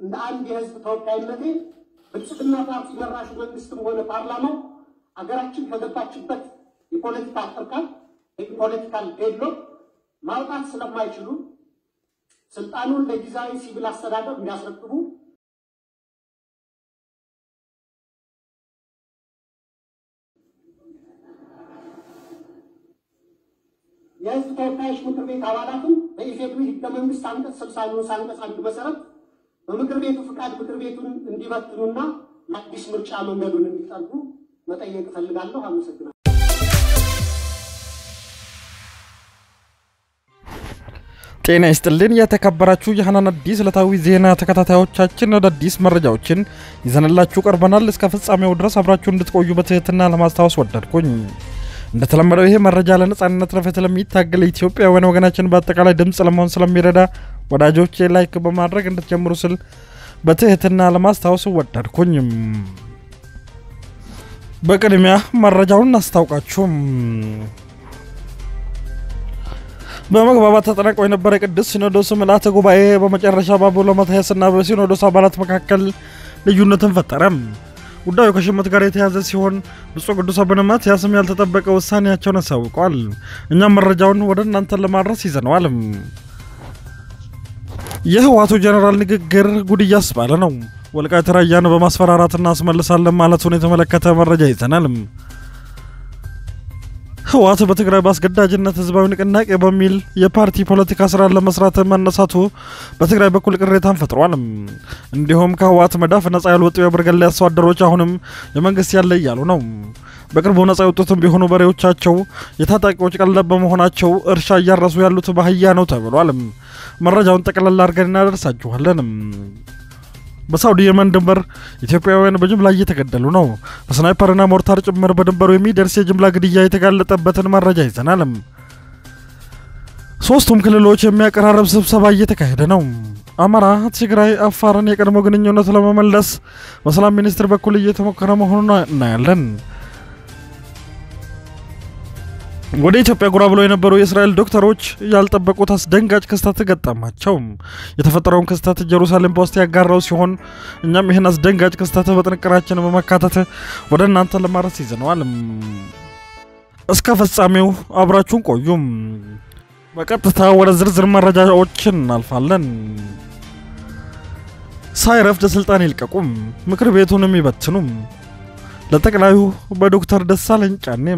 እንደ አንድ የህዝብ ተወካይነቴ ብልጽግና ፓርቲ መራሹ መንግስትም ሆነ ፓርላማው አገራችን ከገባችበት የፖለቲካ ቅርቃር የፖለቲካል ዴድሎክ ማውጣት ስለማይችሉ ስልጣኑን ለጊዜያዊ ሲቪል አስተዳደር እንዲያስረክቡ የህዝብ ተወካዮች ምክር ቤት አባላትም በኢፌዴሪ ህገ መንግስት አንቀጽ ስልሳ ንዑስ አንቀጽ አንድ መሰረት በምክር ቤቱ ፍቃድ ምክር ቤቱን እንዲበትኑና ለአዲስ ምርጫ መንገዱን እንዲጠርጉ መጠየቅ እፈልጋለሁ። አመሰግናለሁ። ጤና ይስጥልን የተከበራችሁ የሀናን አዲስ ዕለታዊ ዜና ተከታታዮቻችን አዳዲስ መረጃዎችን ይዘንላችሁ ቀርበናል። እስከ ፍጻሜው ድረስ አብራችሁ እንድትቆዩ በትህትና ለማስታወስ ወደድኩኝ። እንደተለመደው ይሄ መረጃ ለነጻነት ለፍትህ ለሚታገል ኢትዮጵያውያን ወገናችን በአጠቃላይ ድምፅ ለመሆን ስለሚረዳ ወዳጆቼ ላይክ በማድረግ እንድትጀምሩ ስል በትህትና ለማስታወስ ወደድኩኝ። በቅድሚያ መረጃውን እናስታውቃችሁም። በመግባባት ተጠናቆ የነበረ የቅዱስ ሲኖዶስ ምልአተ ጉባኤ በመጨረሻ በአቡነ ማትያስና በሲኖዶስ አባላት መካከል ልዩነትን ፈጠረም። ጉዳዩ ከሽመት ጋር የተያዘ ሲሆን ብፁዕ ቅዱስ አቡነ ማትያስም ያልተጠበቀ ውሳኔያቸውን አሳውቀዋል። እኛም መረጃውን ወደ እናንተን ለማድረስ ይዘነዋል። የህወሓቱ ጀኔራል ንግግር ጉድ እያስባለ ነው። ወልቃይት ራያን በማስፈራራት እናስመልሳለን ማለቱን የተመለከተ መረጃ ይዘናል። ህወሓት በትግራይ በአስገዳጅነት ህዝባዊ ንቅናቄ በሚል የፓርቲ ፖለቲካ ስራን ለመስራት መነሳቱ በትግራይ በኩል ቅሬታን ፈጥሯል። እንዲሁም ከህወሓት መዳፍ ነጻ ያልወጡ የብርገሌ አርሶ አደሮች አሁንም የመንግስት ያለ እያሉ ነው። በቅርቡ ነጻ የወጡትም ቢሆኑ በሬዎቻቸው የታጣቂዎች ቀለብ በመሆናቸው እርሻ እያረሱ ያሉት ባህያ ነው ተብሏል። መረጃውን ጠቅላላ አድርገን እናደርሳችኋለን። በሳውዲ የመን ድንበር ኢትዮጵያውያን በጅምላ እየተገደሉ ነው። በስናይፐርና ሞርታር ጭምር በድንበሩ የሚደርስ የጅምላ ግድያ የተጋለጠበትን መረጃ ይዘናል። ሶስቱም ክልሎች የሚያቀራረብ ስብሰባ እየተካሄደ ነው። አማራ፣ ትግራይ፣ አፋርን የቀድሞ ግንኙነት ለመመለስ በሰላም ሚኒስቴር በኩል እየተሞከረ መሆኑን እናያለን። ወደ ኢትዮጵያ ጎራ ብለው የነበሩ የእስራኤል ዶክተሮች ያልጠበቁት አስደንጋጭ ክስተት ገጠማቸው። የተፈጠረውን ክስተት ጀሩሳሌም ፖስት ያጋራው ሲሆን እኛም ይህን አስደንጋጭ ክስተት በጥንቅራችን በመካተት ወደ እናንተ ለማድረስ ይዘነዋል። እስከ ፍጻሜው አብራችሁን ቆዩም። በቀጥታ ወደ ዝርዝር መረጃዎች እናልፋለን። ሳይረፍድ ስልጣን ይልቀቁም፣ ምክር ቤቱንም ይበትኑም። ለጠቅላዩ በዶክተር ደሳለኝ ጫኔም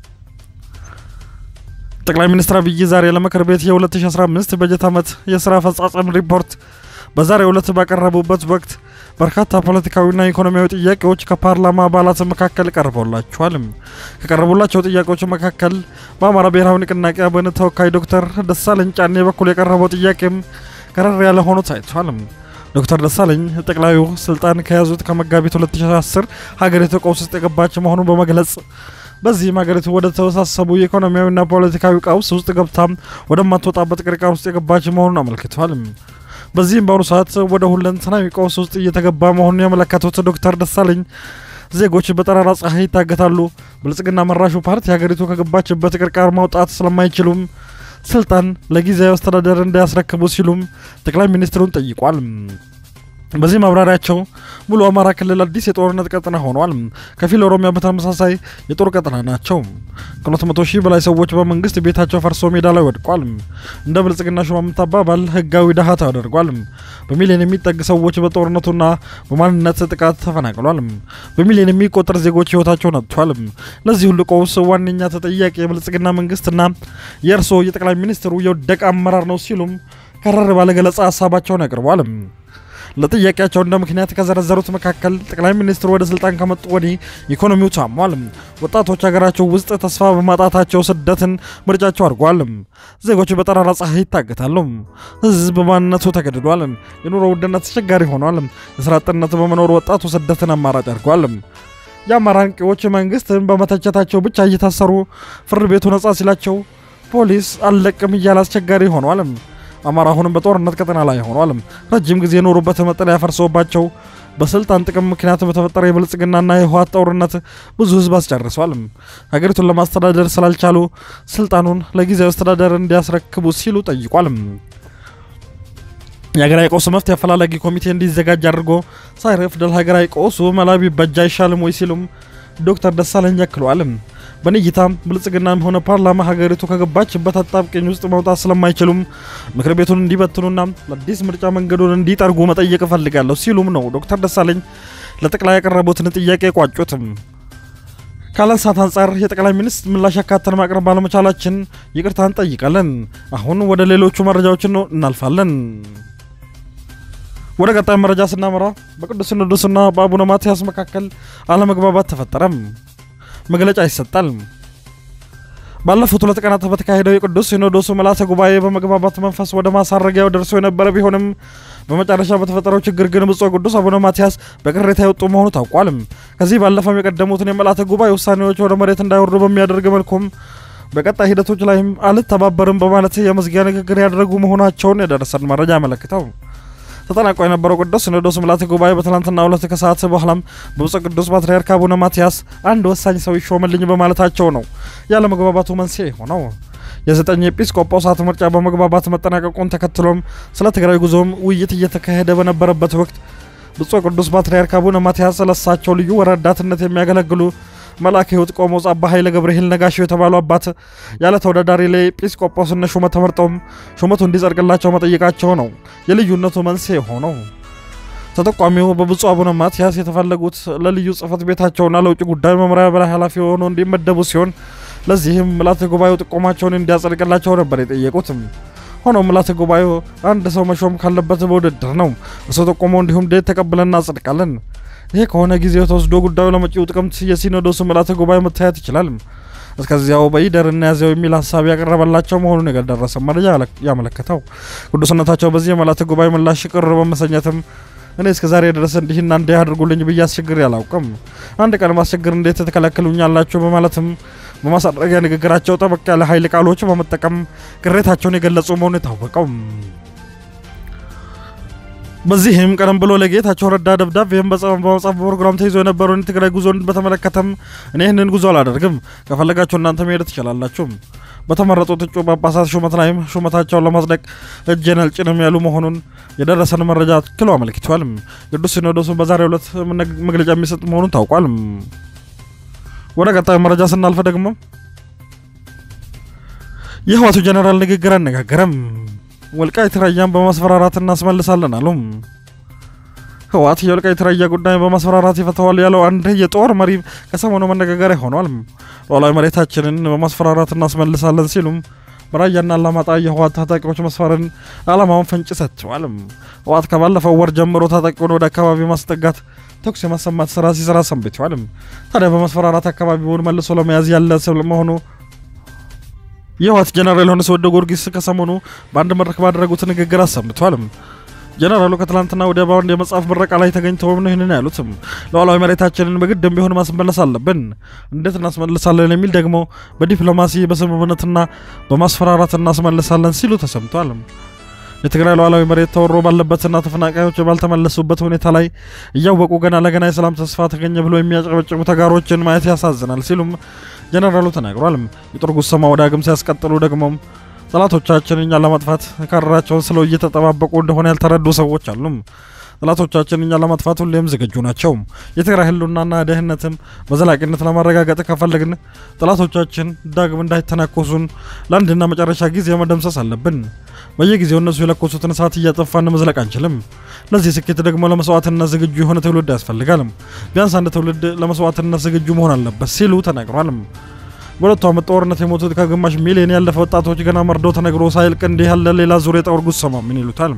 ጠቅላይ ሚኒስትር አብይ ዛሬ ለምክር ቤት የ2015 በጀት ዓመት የስራ አፈጻጸም ሪፖርት በዛሬው ዕለት ባቀረቡበት ወቅት በርካታ ፖለቲካዊና ኢኮኖሚያዊ ጥያቄዎች ከፓርላማ አባላት መካከል ቀርበውላቸዋል። ከቀረቡላቸው ጥያቄዎች መካከል በአማራ ብሔራዊ ንቅናቄ አብን ተወካይ ዶክተር ደሳለኝ ጫኔ በኩል የቀረበው ጥያቄም ከረር ያለ ሆኖ ታይቷል። ዶክተር ደሳለኝ ጠቅላዩ ስልጣን ከያዙት ከመጋቢት 2010 ሀገሪቱ ቀውስ ውስጥ የገባች መሆኑን በመግለጽ በዚህም ሀገሪቱ ወደ ተወሳሰቡ የኢኮኖሚያዊና ፖለቲካዊ ቀውስ ውስጥ ገብታ ወደማትወጣበት ቅርቃር ውስጥ የገባች መሆኑን አመልክተዋል። በዚህም በአሁኑ ሰዓት ወደ ሁለንተናዊ ቀውስ ውስጥ እየተገባ መሆኑን ያመለከቱት ዶክተር ደሳለኝ ዜጎች በጠራራ ፀሐይ ይታገታሉ፣ ብልጽግና መራሹ ፓርቲ ሀገሪቱ ከገባችበት ቅርቃር ማውጣት ስለማይችሉም ስልጣን ለጊዜያዊ አስተዳደር እንዳያስረክቡ ሲሉም ጠቅላይ ሚኒስትሩን ጠይቋል። በዚህ ማብራሪያቸው ሙሉ አማራ ክልል አዲስ የጦርነት ቀጠና ሆኗል። ከፊል ኦሮሚያ በተመሳሳይ የጦር ቀጠና ናቸው። ከሁለት መቶ ሺህ በላይ ሰዎች በመንግስት ቤታቸው ፈርሶ ሜዳ ላይ ወድቋል። እንደ ብልጽግና ሹማምንት አባባል ህጋዊ ድሃ ተደርጓል። በሚሊዮን የሚጠግ ሰዎች በጦርነቱና በማንነት ጥቃት ተፈናቅሏል። በሚሊዮን የሚቆጠር ዜጎች ህይወታቸውን አጥቷል። ለዚህ ሁሉ ቀውስ ዋነኛ ተጠያቂ የብልጽግና መንግስትና የእርስዎ የጠቅላይ ሚኒስትሩ የወደቀ አመራር ነው ሲሉም ከረር ባለ ገለጻ ሀሳባቸውን ያቅርቧል። ለጥያቄያቸው እንደ ምክንያት ከዘረዘሩት መካከል ጠቅላይ ሚኒስትሩ ወደ ስልጣን ከመጡ ወዲህ ኢኮኖሚው ታሟል፣ ወጣቶች ሀገራቸው ውስጥ ተስፋ በማጣታቸው ስደትን ምርጫቸው አድርጓል፣ ዜጎች በጠራራ ፀሐይ ይታገታሉ፣ ህዝብ ማንነቱ ተገድዷል፣ የኑሮ ውድነት አስቸጋሪ ሆኗል፣ የስራ አጥነት በመኖሩ ወጣቱ ስደትን አማራጭ አድርጓል። የአማራ አንቂዎች መንግስትን በመተቸታቸው ብቻ እየታሰሩ ፍርድ ቤቱ ነጻ ሲላቸው ፖሊስ አልለቅም እያለ አስቸጋሪ ሆኗል። አማራ አሁንም በጦርነት ቀጠና ላይ ሆኗል። ረጅም ጊዜ የኖሩበት መጠለያ ፈርሶባቸው በስልጣን ጥቅም ምክንያት በተፈጠረ የብልጽግናና የህወሓት ጦርነት ብዙ ህዝብ አስጨርሷል። ሀገሪቱን ለማስተዳደር ስላልቻሉ ስልጣኑን ለጊዜያዊ አስተዳደር እንዲያስረክቡ ሲሉ ጠይቋል። የሀገራዊ ቀውሱ መፍትሄ አፈላላጊ ኮሚቴ እንዲዘጋጅ አድርጎ ሳይረፍድ ለሀገራዊ ቀውሱ መላ ቢበጅ አይሻልም ወይ ሲሉም ዶክተር ደሳለኝ ያክለዋል። በእኔ እይታም ብልጽግናም ሆነ ፓርላማ ሀገሪቱ ከገባችበት አጣብቂኝ ውስጥ መውጣት ስለማይችሉም ምክር ቤቱን እንዲበትኑና ለአዲስ ምርጫ መንገዱን እንዲጠርጉ መጠየቅ እፈልጋለሁ ሲሉም ነው ዶክተር ደሳለኝ ለጠቅላይ ያቀረቡትን ጥያቄ ቋጩትም። ካለን ሰዓት አንጻር የጠቅላይ ሚኒስትር ምላሽ ያካተን ማቅረብ ባለመቻላችን ይቅርታ እንጠይቃለን። አሁን ወደ ሌሎቹ መረጃዎችን ነው እናልፋለን። ወደ ቀጣይ መረጃ ስናመራ በቅዱስ ሲኖዶስና በአቡነ ማትያስ መካከል አለመግባባት ተፈጠረም። መግለጫ ይሰጣል። ባለፉት ሁለት ቀናት በተካሄደው የቅዱስ ሲኖዶሱ ምልዓተ ጉባኤ በመግባባት መንፈስ ወደ ማሳረጊያው ደርሶ የነበረ ቢሆንም በመጨረሻ በተፈጠረው ችግር ግን ብፁዕ ቅዱስ አቡነ ማትያስ በቅሬታ የወጡ መሆኑ ታውቋል። ከዚህ ባለፈም የቀደሙትን የምልዓተ ጉባኤ ውሳኔዎች ወደ መሬት እንዳይወርዱ በሚያደርግ መልኩም በቀጣይ ሂደቶች ላይም አልተባበርም በማለት የመዝጊያ ንግግር ያደረጉ መሆናቸውን የደረሰን መረጃ ያመለክተው ተጠናቆ የነበረው ቅዱስ ሲኖዶስ ምልዓተ ጉባኤ በትናንትና ሁለት ከሰዓት በኋላም በብፁዕ ቅዱስ ፓትርያርክ አቡነ ማትያስ አንድ ወሳኝ ሰው ይሾምልኝ በማለታቸው ነው ያለ መግባባቱ መንስኤ ሆነው። የዘጠኝ ኤጲስቆጶሳት ምርጫ በመግባባት መጠናቀቁን ተከትሎም ስለ ትግራይ ጉዞም ውይይት እየተካሄደ በነበረበት ወቅት ብፁዕ ቅዱስ ፓትርያርክ አቡነ ማትያስ ለሳቸው ልዩ ረዳትነት የሚያገለግሉ መልአከ ሕይወት ቆሞስ አባ ኃይለ ገብርኤል ነጋሽው የተባሉ አባት ያለ ተወዳዳሪ ለኤጲስቆጶስነት ሹመት ተመርጠውም ሹመቱ እንዲጸድቅላቸው መጠየቃቸው ነው የልዩነቱ መንስኤ ሆነው። ተጠቋሚው በብፁዕ አቡነ ማትያስ የተፈለጉት ለልዩ ጽሕፈት ቤታቸውና ለውጭ ጉዳይ መምሪያ በላይ ኃላፊ ሆነው እንዲመደቡ ሲሆን ለዚህም ምልዓተ ጉባኤው ጥቆማቸውን እንዲያጸድቅላቸው ነበር የጠየቁትም። ሆኖም ምልዓተ ጉባኤው አንድ ሰው መሾም ካለበት በውድድር ነው። እሱ ጠቆሞ እንዲሁም ዴት ተቀብለን እናጸድቃለን። ይሄ ከሆነ ጊዜው ተወስዶ ጉዳዩ ለመጪው ጥቅምት የሲኖዶሱ ምልዓተ ጉባኤ መታየት ይችላል። እስከዚያው በይደር እናያዘው የሚል ሀሳብ ያቀረበላቸው መሆኑን የደረሰ መረጃ ያመለከተው ቅዱስነታቸው በዚህ የምልዓተ ጉባኤ ምላሽ ቅር በመሰኘትም እኔ እስከ ዛሬ ድረስ እንዲህና እንዲህ አድርጉልኝ ብዬ አስቸግሬ አላውቅም። አንድ ቀን ማስቸግር እንዴት ተከላከሉኛላችሁ? በማለትም በማሳረጊያ ንግግራቸው ጠበቅ ያለ ኃይል ቃሎች በመጠቀም ቅሬታቸውን የገለጹ መሆኑ የታወቀው በዚህም ቀደም ብሎ ለጌታቸው ረዳ ደብዳቤም በመጻፍ ፕሮግራም ተይዞ የነበረውን የትግራይ ጉዞን በተመለከተም እኔ ይህንን ጉዞ አላደርግም፣ ከፈለጋችሁ እናንተ መሄድ ትችላላችሁ። በተመረጡት እጩ ጳጳሳት ሹመት ላይም ሹመታቸውን ለማጽደቅ እጄን አልጭንም ያሉ መሆኑን የደረሰን መረጃ አክሎ አመልክቷል። ቅዱስ ሲኖዶሱ በዛሬው ዕለት መግለጫ የሚሰጥ መሆኑን ታውቋል። ወደ ቀጣዩ መረጃ ስናልፈ ደግሞ የህወሓቱ ጀነራል ንግግር አነጋገረም። ወልቃይት ራያን በማስፈራራት እናስመልሳለን አሉ። ህወሓት የወልቃይት ራያ ጉዳይ በማስፈራራት ይፈተዋል ያለው አንድ የጦር መሪ ከሰሞኑ መነጋገሪያ ሆኗል። ሉዓላዊ መሬታችንን በማስፈራራት እናስመልሳለን ሲሉም በራያና አላማጣ የህወሓት ታጣቂዎች መስፈርን ዓላማውን ፍንጭ ሰጥተዋል። ህወሓት ከባለፈው ወር ጀምሮ ታጣቂውን ወደ አካባቢ ማስጠጋት ተኩስ የማሰማት ስራ ሲሰራ ሰንብተዋል። ታዲያ በማስፈራራት አካባቢውን መልሶ ለመያዝ ያለ መሆኑ የህወሓት ጀነራል ዮሐንስ ወልደ ጊዮርጊስ ከሰሞኑ በአንድ መድረክ ባደረጉት ንግግር አሰምተዋል። ጀነራሉ ከትላንትና ወዲያ በአንድ የመጽሐፍ ምረቃ ላይ ተገኝተውም ነው ይህንን ያሉትም። ሉዓላዊ መሬታችንን በግድም ቢሆን ማስመለስ አለብን። እንዴት እናስመልሳለን የሚል ደግሞ በዲፕሎማሲ በስምምነትና በማስፈራራት እናስመልሳለን ሲሉ ተሰምቷል። የትግራይ ሉዓላዊ መሬት ተወሮ ባለበትና ተፈናቃዮች ባልተመለሱበት ሁኔታ ላይ እያወቁ ገና ለገና የሰላም ተስፋ ተገኘ ብሎ የሚያጨበጭቡ ተጋሮችን ማየት ያሳዝናል ሲሉም ጀነራሉ ተናግሯል። የጦር ጉሰማ ወደ ዳግም ሲያስቀጥሉ ደግሞ ጠላቶቻችን እኛን ለማጥፋት ካራቸውን ስለው እየተጠባበቁ እንደሆነ ያልተረዱ ሰዎች አሉ። ጠላቶቻችን እኛን ለማጥፋት ሁሌም ዝግጁ ናቸው። የትግራይ ህልውናና ደህንነትም በዘላቂነት ለማረጋገጥ ከፈለግን ጠላቶቻችን ዳግም እንዳይተናኮሱን ለአንድና መጨረሻ ጊዜ መደምሰስ አለብን። በየጊዜው እነሱ የለኮሱትን እሳት እያጠፋን መዝለቅ አንችልም። ለዚህ ስኬት ደግሞ ለመስዋዕትነት ዝግጁ የሆነ ትውልድ ያስፈልጋል። ቢያንስ አንድ ትውልድ ለመስዋዕትነት ዝግጁ መሆን አለበት ሲሉ ተናግሯል። በሁለቱ ዓመት ጦርነት የሞቱት ከግማሽ ሚሊዮን ያለፈ ወጣቶች ገና መርዶ ተነግሮ ሳይልቅ እንዲህ ያለ ሌላ ዙር የጦር ጉሰማ ምን ይሉታል?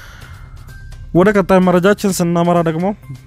ወደ ቀጣይ መረጃችን ስናመራ ደግሞ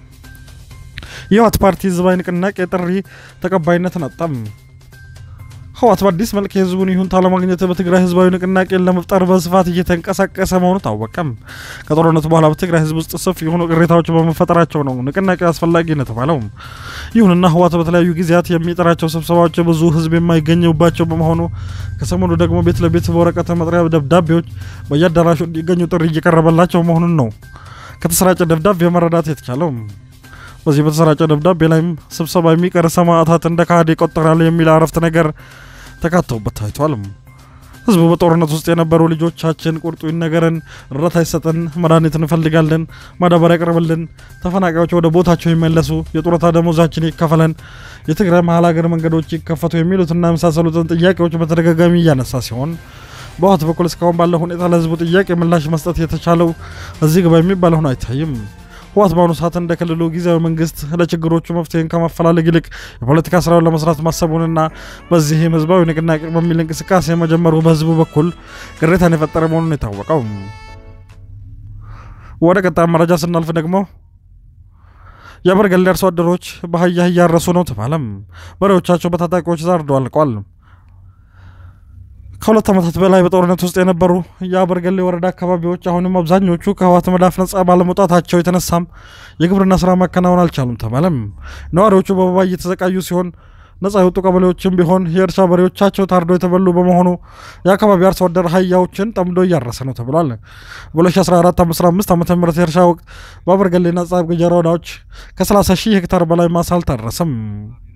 የህወሓት ፓርቲ ህዝባዊ ንቅናቄ ጥሪ ተቀባይነትን አጣም። ህወሓት በአዲስ መልክ የህዝቡን ይሁንታ ለማግኘት በትግራይ ህዝባዊ ንቅናቄን ለመፍጠር በስፋት እየተንቀሳቀሰ መሆኑ ታወቀም። ከጦርነቱ በኋላ በትግራይ ህዝብ ውስጥ ሰፊ የሆኑ ቅሬታዎች በመፈጠራቸው ነው ንቅናቄው አስፈላጊ ነው የተባለው። ይሁንና ህወሓት በተለያዩ ጊዜያት የሚጠራቸው ስብሰባዎች ብዙ ህዝብ የማይገኝባቸው በመሆኑ ከሰሞኑ ደግሞ ቤት ለቤት በወረቀት መጥሪያ ደብዳቤዎች በየአዳራሹ እንዲገኙ ጥሪ እየቀረበላቸው መሆኑን ነው ከተሰራጨ ደብዳቤ መረዳት የተቻለው። በዚህ በተሰራጨ ደብዳቤ ላይም ስብሰባ የሚቀር ሰማዕታት እንደ ካህድ ይቆጠራል የሚል አረፍተ ነገር ተካተውበት ታይቷል። ህዝቡ በጦርነት ውስጥ የነበሩ ልጆቻችን ቁርጡ ይነገረን፣ እርዳታ ይሰጠን፣ መድኃኒት እንፈልጋለን፣ ማዳበሪያ ያቅርብልን፣ ተፈናቃዮች ወደ ቦታቸው ይመለሱ፣ የጡረታ ደሞዛችን ይከፈለን፣ የትግራይ መሀል ሀገር መንገዶች ይከፈቱ የሚሉትና የመሳሰሉትን ጥያቄዎች በተደጋጋሚ እያነሳ ሲሆን በህወሓት በኩል እስካሁን ባለው ሁኔታ ለህዝቡ ጥያቄ ምላሽ መስጠት የተቻለው እዚህ ግባ የሚባል ሆኖ አይታይም። ህወሓት በአሁኑ ሰዓት እንደ ክልሉ ጊዜያዊ መንግስት ለችግሮቹ መፍትሄን ከማፈላለግ ይልቅ የፖለቲካ ስራውን ለመስራት ማሰቡንና በዚህም ህዝባዊ ንቅናቄ በሚል እንቅስቃሴ መጀመሩ በህዝቡ በኩል ቅሬታን የፈጠረ መሆኑን የታወቀው። ወደ ቀጣይ መረጃ ስናልፍ ደግሞ የአበርገሌ አርሶ አደሮች በአህያ እያረሱ ነው ተባለም። በሬዎቻቸው በታጣቂዎች ታርደው አልቀዋል። ከሁለት ዓመታት በላይ በጦርነት ውስጥ የነበሩ የአበርገሌ ወረዳ አካባቢዎች አሁንም አብዛኞቹ ከህወሓት መዳፍ ነጻ ባለመውጣታቸው የተነሳም የግብርና ስራ ማከናወን አልቻሉም ተባለም። ነዋሪዎቹ በወባ እየተሰቃዩ ሲሆን ነጻ የወጡ ቀበሌዎችም ቢሆን የእርሻ በሬዎቻቸው ታርዶ የተበሉ በመሆኑ የአካባቢ አርሶ አደር አህያዎችን ጠምዶ እያረሰ ነው ተብሏል። በ2014/15 ዓ ም የእርሻ ወቅት በአበርገሌና ጻብ ገጀራ ወረዳዎች ከ30 ሺህ ሄክታር በላይ ማሳ አልታረሰም።